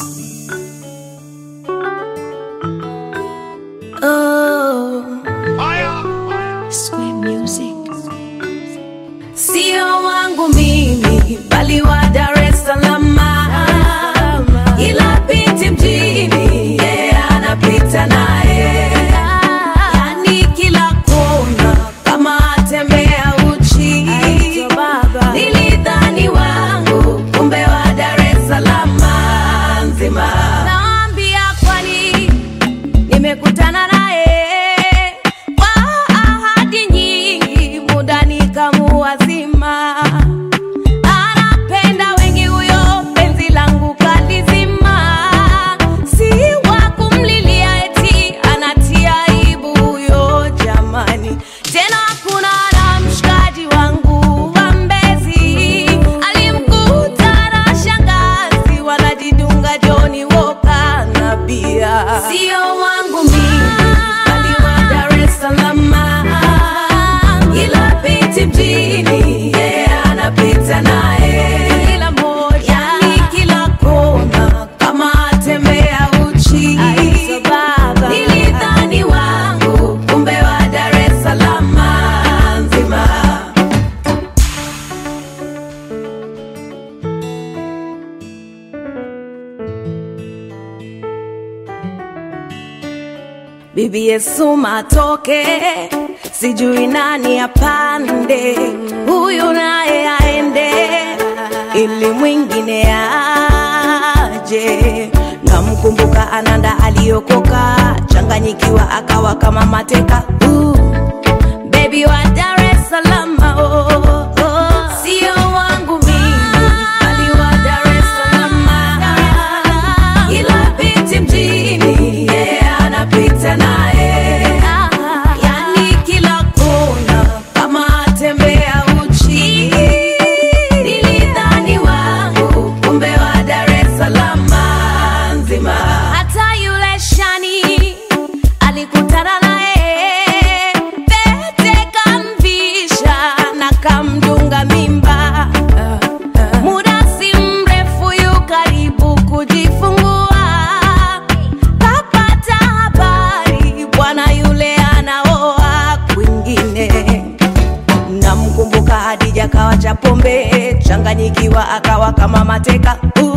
Oh, Square Music. Sio wangu mimi bali wa Dar es Salaam, ila piti mjini yeah, anapita naye, yani kila kona kama atembea uchi. Nilidhani wangu kumbe wa Dar es Salaam nzima. Naambia kwani nimekutana naye kwa ahadi nyingi, muda nikamuwazima. Anapenda wengi huyo, penzi langu kalizima. Si wa kumlilia eti anatia aibu huyo, jamani. Tena kuna na mshikaji wangu wa Mbezi alimkuta na shangazi wanajidunga Johnny Walker na bia. Sio wangu mimi bali wa Dar es Salaam, ila piti mjini yeah, anapita naye kila moja, yani kila kona kama atembea uchi. Nilidhani wangu kumbe wa Dar es Salaam nzima. Bibi Yesu matoke, sijui nani apande, huyu naye aende, ili mwingine aje. Namkumbuka Ananda aliokoka, changanyikiwa akawa kama mateka. Uh, baby wa Dar es Salaam, oh, oh. Sio wangu mimi, bali wa Dar es Salaam, ila piti mjini yeah, anapita naye, yani kila kona kama atembea uchi. Nilidhani wangu kumbe wa Dar es Salaam nzima. Hata yule shani alikutana naye, pete kamvisha na kamdunga mimba. Muda si mrefu yu karibu kujifungua, kapata habari bwana yule anaoa kwingine. Namkumbuka Hadija kawa cha pombe, changanyikiwa akawa kama mateka. Uh,